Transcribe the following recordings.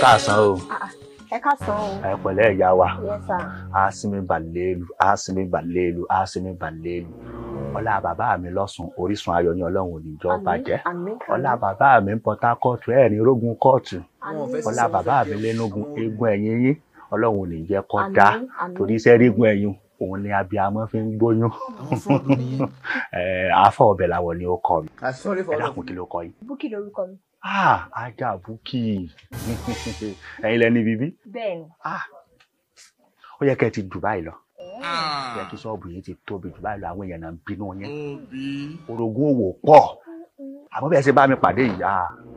káàsán o ẹ káàsán o. ẹ pẹ̀lẹ́ ìyá wa yes sir. àásìmí balẹ̀lù àásìmí balẹ̀lù àásìmí balẹ̀lù ọlá bàbá mi lọ́sùn orísun ayọ̀ ní ọlọ́run ò ní jọ bàjẹ́ àmín ọlá bàbá mi ń Port Harcourt ẹ̀ ní rógun kóòtù àmín ọlá bàbá mi lẹ́nugun eégún ẹ̀yìn yín ọlọ́run ò ní jẹ́ kó Àmín, dá àmín. torí iṣẹ́ rígun ẹ̀yìn òun ni abiyamọ fi ń gbóyún ẹ̀ afọ ọbẹ̀ làwọn ni ó kọ mi ẹ dákun kí ló kọ yìí. búkì lórúkọ mi. ah ajá búkì ẹ̀yin lẹni bíbí bẹ́ẹ̀ ni. ah ó yẹ kẹ́ ẹ ti Dubai lọ ó yẹ kí ṣọ́ọ̀bù yìí ti tóbi Dubai lọ àwọn èèyàn náà ń bínú yẹn orogún òwò pọ̀ àmọ́ bẹ́ẹ̀ ṣe bá mi pàdé ìyá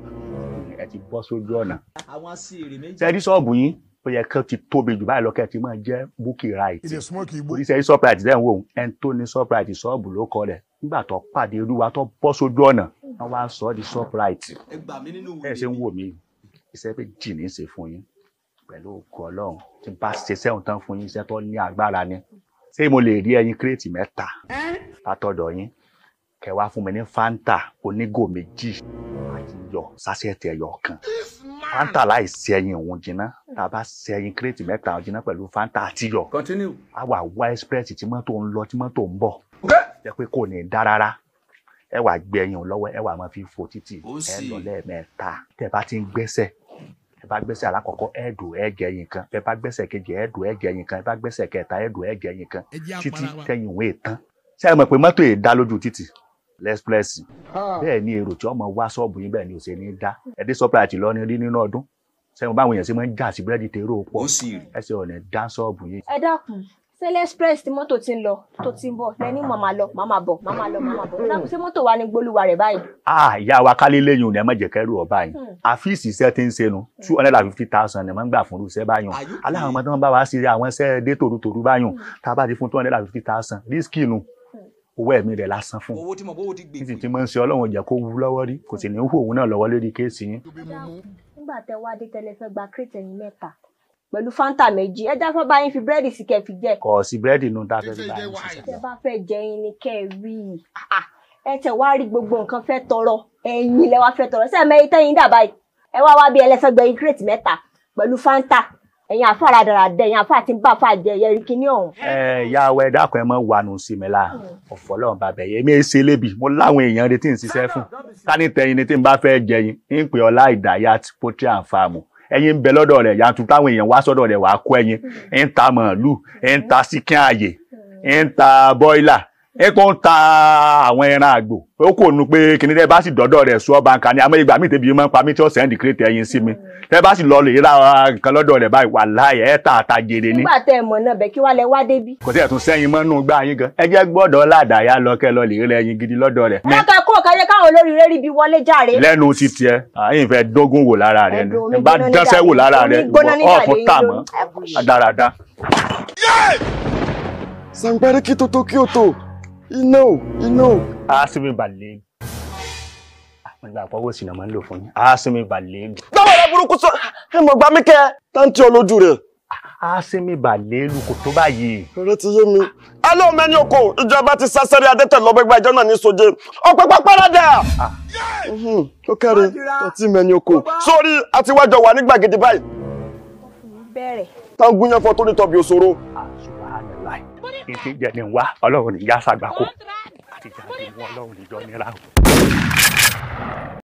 ẹ ti bọ́ sójú ọ̀nà àwọn aṣèrè méjì. ṣe rí ṣọ́ọ̀bù yín ó yẹ kẹ́ ẹ ti tóbi Dubai lọ kẹ́ ẹ ti máa jẹ́ búkì right It's a smoke igbo. oríṣiríṣi surprise dẹ́n wò ẹni tó ní surprise ṣọ́ọ̀bù ló kọ rẹ̀ nígbà tó pàdé olúwa tó bọ́ sójú ọ̀nà wọ́n wá ń sọ ọ́ di surprise ẹ gbà mí nínú ẹ ṣe ń wò mí iṣẹ́ pé jì ní í ṣe fún yín pẹ̀lú ògo ọlọ́run tí n bá ṣe sẹ́wọ̀n tán fún yín iṣẹ́ tó ní agbára ni ṣé mo lè rí ẹyin kírètì mẹ́ta látọ̀dọ̀ yín kẹ́ wá fún mi ní fanta onígò méjì àti yọ sásẹ̀tì ẹyọ kan fanta láì ṣe ẹyin òun jiná tá a bá ṣe ẹyin kírètì mẹ́ta òun jiná pẹ̀lú fanta àti yọ continue. a wà wá express tí mọ́tò ń lọ tí mọ́tò ń bọ̀ jẹ́ pé kò ní dá rárá ẹ wà gbé ẹyin òun lọ́wọ́ ẹ wà máa fi fò títì Ó ẹ sì. lọ lẹ́ẹ̀mẹ́ta tẹ́ bá ti ń gbẹ́sẹ̀ ẹ bá gbẹ́sẹ̀ alákọ̀ọ́kọ́ ẹ dùn ẹ jẹ ẹyin kan ẹ bá gbẹ́sẹ̀ kejì ẹ dùn ẹ jẹ ẹyin kan ẹ bá gbẹ́sẹ̀ kẹta ẹ dùn ẹ jẹ ẹyin kan Ẹ jẹ́ títí apara wa. tẹ́yìn òun ètán ṣé ẹ mọ̀ pé mọ́tò yìí dá lójú títì lẹ́sprẹ́sì bẹ́ẹ̀ ni èrò tí ọmọ wá ṣọ́ọ̀bù yín bẹ́ẹ̀ ni ò ṣe ní dá ẹ dé surprise lọ ní rí nínú ọdún sẹ́yìn báwọn èèyàn ṣe máa ń jà sí búrẹ́dì tèrò pọ̀ ó sì rí. ẹ ṣe ọ̀nà dá ṣọ́ọ̀bù yín ẹ dákun sẹlẹ express tí mọ́tò ti ń lọ tó ti ń bọ̀ lẹni màmá lọ màmá bọ̀ màmá lọ màmá bọ̀ ẹ dákun ṣé mọ́tò wa ni gbólúwa rẹ̀ báyìí. ah ìyá wa kálí lẹ́yìn òní ẹ má jẹ́ kẹ́rù ọba yìí Hmm. àfíìsì iṣẹ́ tí ń ṣe nu two hundred and fifty thousand ẹ̀ máa ń gbà fún irúṣẹ́ báyìí Are you aláwọn ọmọ tí wọ́n bá wá sí àwọn iṣẹ́ dé tòrútòrú báyìí tá a bá ti fún two hundred and fifty thousand rísíkì nu owó ẹ̀mí rẹ̀ lásán fún owó tí mo bówó ti gbè títí tí mo ń ṣe ọlọ́run jẹ́ kó wú lọ́wọ́ rí kò sì ní hù òun náà lọ́wọ́ lórí kéèsì yín nígbà tẹ wá dé tẹlẹ fẹ́ gba crate ẹyin mẹ́ta pẹ̀lú fanta méjì ẹ já fẹ́ bá yín fi búrẹ́dì sí kẹ́ fi jẹ kò sí búrẹ́dì nu tá a fẹ́ fi bá yín ṣiṣẹ́ tẹ bá fẹ́ jẹ yín ni kẹ́ ẹ rí i Ah, ẹ tẹ wá rí gbogbo nǹkan fẹ́ tọrọ ẹyin lẹ wá fẹ́ tọrọ sẹ mẹyin tẹyin dà báyìí ẹ wá wá bí ẹlẹfẹ gbẹyin crate mẹ́ta pẹ̀lú fanta ẹyin àfa rádaràdà ẹyin àfa àti bá àfa jẹ yẹri kíní ọ̀hún. ẹ ìyá wa ẹ dákun ẹ mọ wàánu sí mi la ọ̀fọ̀ lọ́run bàbá yẹ èmi ṣe lébi mo láwọn èèyàn retí ń ṣiṣẹ́ fún ká ní tẹyin ni tí n bá fẹ́ jẹyin ń pè ọlá ìdáyà poultry and farm ẹyin ń bẹ lọ́dọ̀ rẹ̀ yàtú táwọn èèyàn wá sọ́dọ̀ rẹ̀ wàá kó ẹyin ń ta màálù ń ta síkín ààyè ń ta bọ́ìlà ń tó ń ta àwọn ẹran àgbò ó kò nu pé kìnìún tẹ bá sì dọ́dọ̀ rẹ̀ sọ báńkà ni àmọ́ ìgbà míì tẹ̀bi máa ń pa mí tí ó sẹ́ndì kírètì ẹyin sí mi tẹ bá sì lọ lè ra nǹkan lọ́dọ̀ rẹ̀ báyìí wàláhì ẹ̀ tà àtàjèrè ni nígbà tẹ ẹ mọ̀ náà bẹ̀ kí wá lẹ wá débi. kò tí ẹ̀ tún sẹ́yìn mọ́nú gbá yín gan ẹ jẹ́ gbọ́dọ̀ ládàáyá lọ kẹ́ lọ lè rí ẹyin gidi lọ́dọ̀ rẹ̀ ẹ ká kúrò kájẹ káwọn olóríire rí bí wọlé jàre. lẹ́nu ti tiẹ̀ àyìn fẹ́ dógún wò lára rẹ̀ ni Ẹ̀dùn omi ẹ bá gbóná dánṣẹ́ wò nígbà lára yìí, rẹ̀ omi gbóná nígbà ọ̀tún yìí tà ló- mọ́ ẹ kú ṣe. dáradára. sangbẹ́rẹ́ kí tó tó kí ó tó iná o iná o. asimi balẹ̀ àwọn ìgbà àpọ̀wò sì náà máa ń lò fún yín asimi balẹ̀ dáwọ́ rẹ burúkú sọ ẹ mọ̀ gbá mi kẹ́ táǹtì olójú rẹ̀ asimi balẹ̀ lu kò tó báyìí rẹ ti yé mi. alẹ́ omi ẹni oko ìjọba ti sásẹ́rẹ́ adẹ́tẹ̀ lọ́gbẹ́gbà ìjọ náà ní soje ọ̀pẹ́pẹ́ párádà. Mhm, ó kẹ́rin ọtí mẹ́ni oko sórí àtiwájọ wà ní gbàgede báyìí bẹ̀rẹ̀. táwọn gúnyán fọ́ tó ní tọ́bi òṣòro. subhanallah ìdí jẹ́ ni wá ọlọ́run ní yá sàgbákò àti jáde mú ọlọ́run níjọ nira o.